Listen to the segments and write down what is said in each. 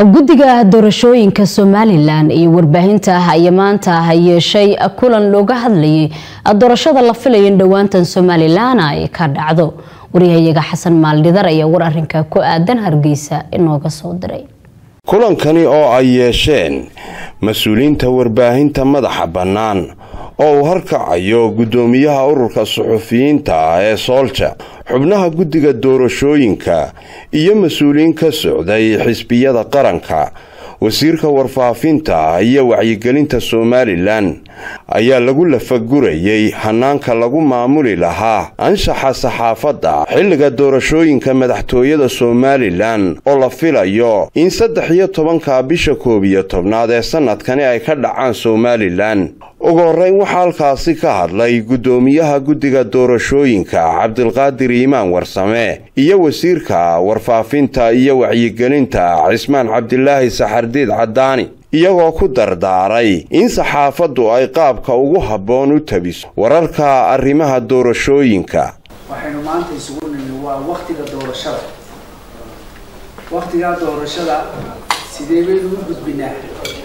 guddiga doorashooyinka somalilan iyo warbaahinta ah ayaa maanta yeeshay kulan looga hadlayay doorashada la filayo in dhowaantan somalilan ay ka dhacdo waryahayaga xasan maaldhidar ayaa war arinka ku aadan hargeysa inooga soo diray kulankani oo ay yeesheen mas-uuliyiinta warbaahinta madaxa bannaan oo uu harkacayo guddoomiyaha ururka suxufiyiinta ah ee soolja xubnaha guddiga doorashooyinka iyo mas-uuliyiin ka socday xisbiyada qaranka wasiirka warfaafinta iyo wacyigelinta somalilan ayaa lagu lafagurayay hanaanka lagu maamuli lahaa anshaxa saxaafadda xilliga doorashooyinka madaxtooyada somalilan oo la filayo in saddex iyo tobanka bisha koob iyo tobnaad ee sanadkani ay ka dhacaan somalilan ugu horreyn waxaa halkaasi ka hadlay guddoomiyaha guddiga doorashooyinka cabdilqaadir iimaan warsame iyo wasiirka warfaafinta iyo wacyigelinta cismaan cabdilaahi saxardiid caddaani iyagoo ku dardaaray in saxaafaddu ay qaabka ugu habboon u tabiso wararka arrimaha doorashooyinka waxaynu maanta isugu nimi waa wakhtiga doorashada wakhtigaa doorashada sidee baynu u gudbinaa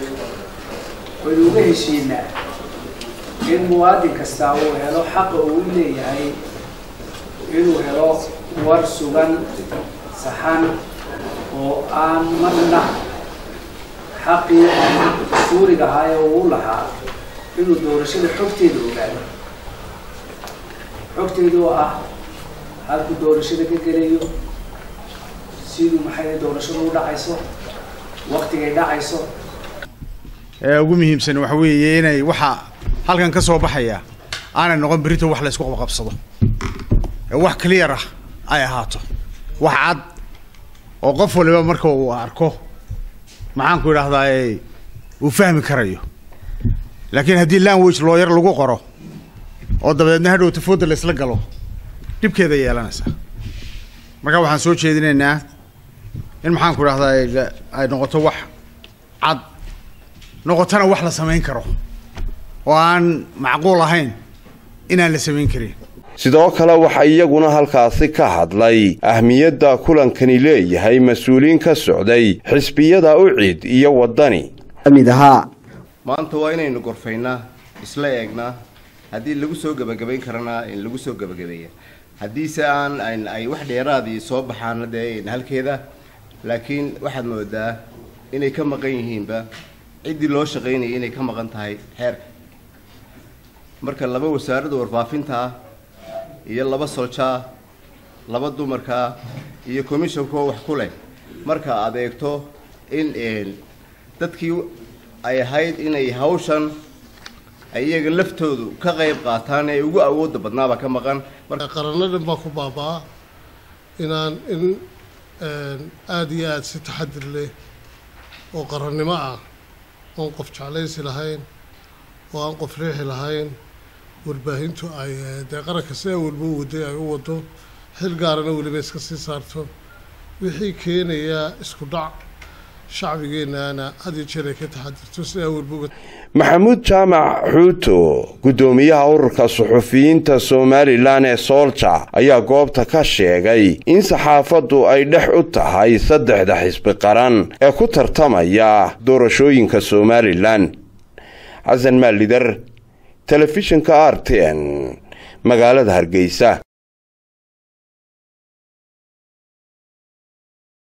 waynu uga heshiinaa in muwaadin kastaa uu helo xaqa uu leeyahay inuu helo war sugan saxan oo aan marna xaqii suuriga ahaa ee uu lahaa inuu doorashada xogteeda ogaado xogteeda oo ah halku doorashada ka gelayo siduu maxay doorashada u dhacayso waktigay dhacayso ee ugu muhiimsan waxa weeye inay waxa halkan ka soo baxaya aanay noqon berito wax la isku qabqabsado ee wax clear ah ay ahaato wax cad oo qof waliba marka uu arko maxaan ku idhahdaa uu fahmi karayo laakiin haddii language looyar lagu qoro oo dabadeedna hadhow tafooda la isla galo dhibkeeda yeelanaysaa marka waxaan soo jeedinaynaa in maxaan ku idhahdaa ay noqoto wax cad noqotona wax la samayn karo oo aan macquul ahayn inaan la samayn karin sidoo kale waxaa iyaguna halkaasi ka hadlay ahmiyadda kulankani leeyahay mas-uuliyiin ka socday xisbiyada ucid iyo waddani mid ahaa maanta waa inaynu gorfaynaa isla eegnaa haddii lagu soo gebagabayn karana in lagu soo gebagabeeya haddiise aan ay wax dheeraadii soo baxaana dee halkeeda laakiin waxaad moodaa inay ka maqan yihiinba ciddii loo shaqaynayay inay ka maqan tahay xeerka marka laba wasaaradda warfaafinta ah iyo laba soljaa laba dumarkaa iyo commishonkoo wax ku leh marka aad eegto in dadkii ay ahayd inay hawshan iyaga laftoodu ka qayb qaataan ee ugu awoodda badnaaba ka maqan qaranadhan baa ku baabaa inaan in aada iyo aada si taxadir leh oo qarannimo ah oon qof jeclaysi lahayn oo aan qof riixi lahayn warbaahintu ay dee qaranka sidaa walba u waday ay u wado xil gaarana weliba iska sii saarto wixii keenaya isku dhac shacbigeennaana had iyo jeer ay ka taxadirto sidaa walba maxamuud jaamac xuuto guddoomiyaha ururka suxufiyiinta somalilan ee soolja ayaa goobta ka sheegay in saxaafaddu ay dhex u tahay saddexda xisbi qaran ee ku tartamaya doorashooyinka somalilan xasan maalidar telefishinka r t n magaalada hargeysa